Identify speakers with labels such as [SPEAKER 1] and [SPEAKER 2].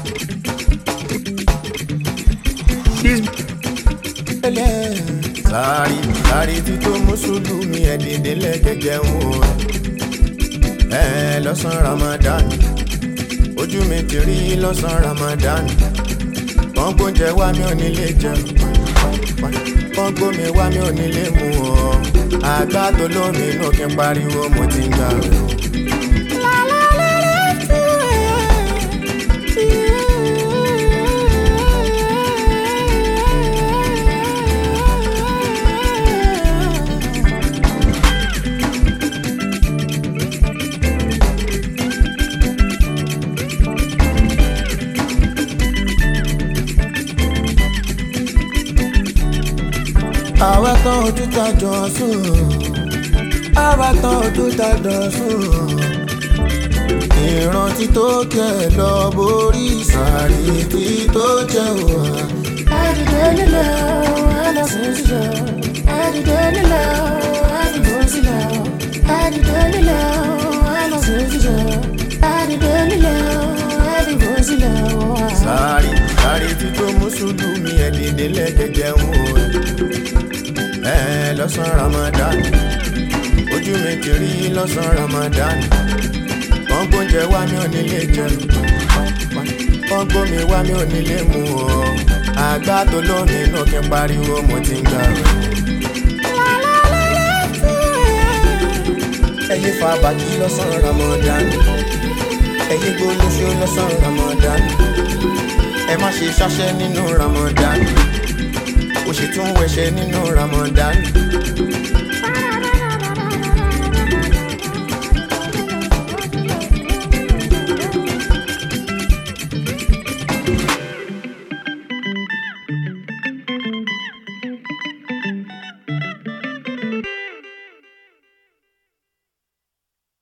[SPEAKER 1] sáré sáré tí tó mùsùlùmí ẹ̀ dìde lẹ́gẹ̀gẹ̀ ń wò ẹ̀ lọ́sàn Ramadan ojú mi ti rí lọ́sàn Ramadan wọ́n gbóúnjẹ wá mi ò nílé jẹun wọ́n gbómi wá mi ò nílé mu ọ́ àgbà tó lómi inú kí n pariwo mo ti ń gbà rẹ̀ o. àwa tán ojú ta jọ sùn àwa tán ojú ta jọ sùn ìrántí tó kẹ lọ borí sàárì tí tó jẹ wà.
[SPEAKER 2] Àdìdé nílẹ̀ o, ẹlẹ́sìn sílẹ̀ o. Àdìdé nílẹ̀ o, ẹlẹ́sìn sílẹ̀ o. Àdìdé nílẹ̀ o, ẹlẹ́sìn sílẹ̀ o. Àdìdé nílẹ̀ o, ẹlẹ́sìn sílẹ̀ o.
[SPEAKER 1] sàárì sàárì tí tó mùsùlùmí ẹ̀ dìde lẹ́gẹ̀gẹ̀ ń wò ẹ̀ lọ́sàn Ramadan ojú mi ti rí lọ́sàn Ramadan wọ́n gbóúnjẹ wá mi ò nílé jẹun wọ́n gbómi wá mi ò nílé mu ọ́ àgbà tó lómi inú kí n pariwo mo ti ń gbà rẹ̀. ẹyẹ fa bàtí lọ́sàn Ramadan ẹyẹ gbólóṣó lọ́sàn Ramadan ẹ má ṣe ṣáṣẹ́ nínú Ramadan ó sì tún wẹ̀ṣẹ̀ nínú Ramadan